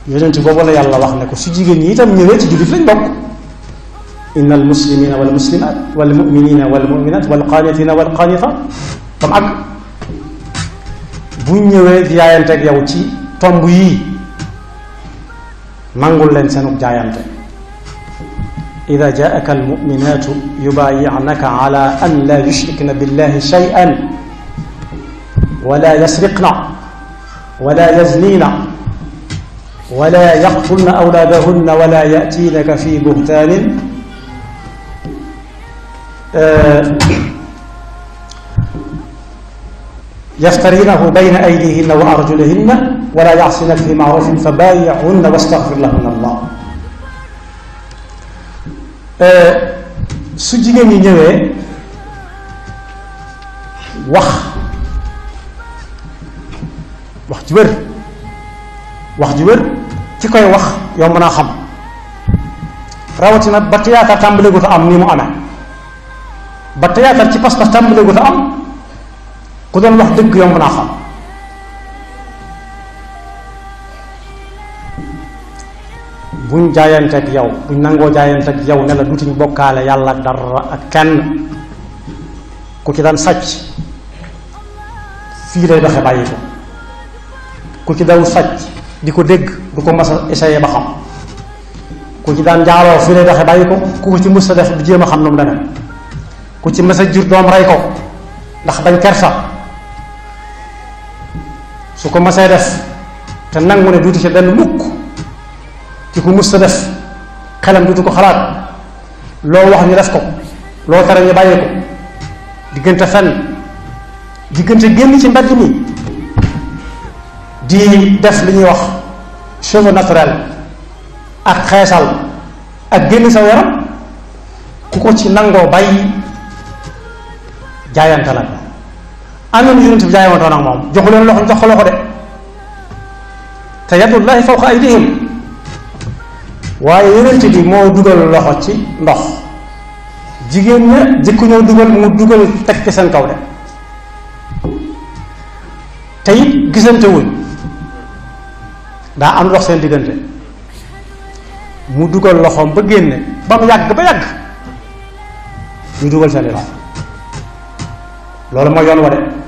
yonent boobu la yàlla wax ne ko su jigéen ñi itam ñëwee ci jullit lañ bokk inna al muslimina wal muslimat wal muminina wal muminat wal qaanitina wal qaanitat tam ak buñ ñëwee di jaayanteeg yow ci tomb yii nangul leen seenug jaayante ida jaaka almuminatu yubayi'naka ala an la yushrikna billahi shay'an wala yasriqna wala yaznina wala yaqtulna awlaadahunna wala ya'tinaka fi buhtaanin yaftarinahu bayna aydihinna wa arjulihinna wala ya'sinaka fi ma'rufin fa baayi'hunna wastaghfir lahunna allah su jigéen ñi ñëwee wax wax ju wér wax ju wér ki koy wax yow mën a xam rawatina ba théâtre tàmbale gu ta am ni mu amee ba théâtre ci pas-pas tàmbale gu ta am ku doon wax dëgg yow mën a xam buñ jaayanteeg yow buñ nangoo jaayanteeg yow ne la dutuñ bokkaale yàlla ak dara ak kenn ku ci daan sàcc fii lay doxe bàyyi ko ku ci daw sàcc di ko dégg du ko mas a essayé ba xam ku ci daan njaaloo fii lay doxe bàyyi ko ku ko ci mës a def du jéem a xam nu mu demee ku ci mës a jur doom rey ko ndax bañ kersa su ko mësee def te nangu ne duutu ci benn mukk ki ko mës a def xelam duutu ko xalaat loo wax ñu def ko loo tere ñu bàyyi ko diggante fenn diggante génn ci mbedd mi di def li ñuy wax cheveux naturel ak xeesal ak génn sa yaram ku ko ci nangoo bàyyi jaayante la am na yonent bi jaayantoon ak moom joxu leen loxo jox ko loxo de te yadullahi fawqa aydihim waaye yonent bi moo dugal loxo ci ndox jigéen ña jëkku ñoo dugal mu dugal teg ci seen kaw de te it gisante wuñ daa am dox seen diggante mu dugal loxoom ba génne ba mu yàgg ba yàgg ñu dugal seen i loxo loolu mooy yoon wa de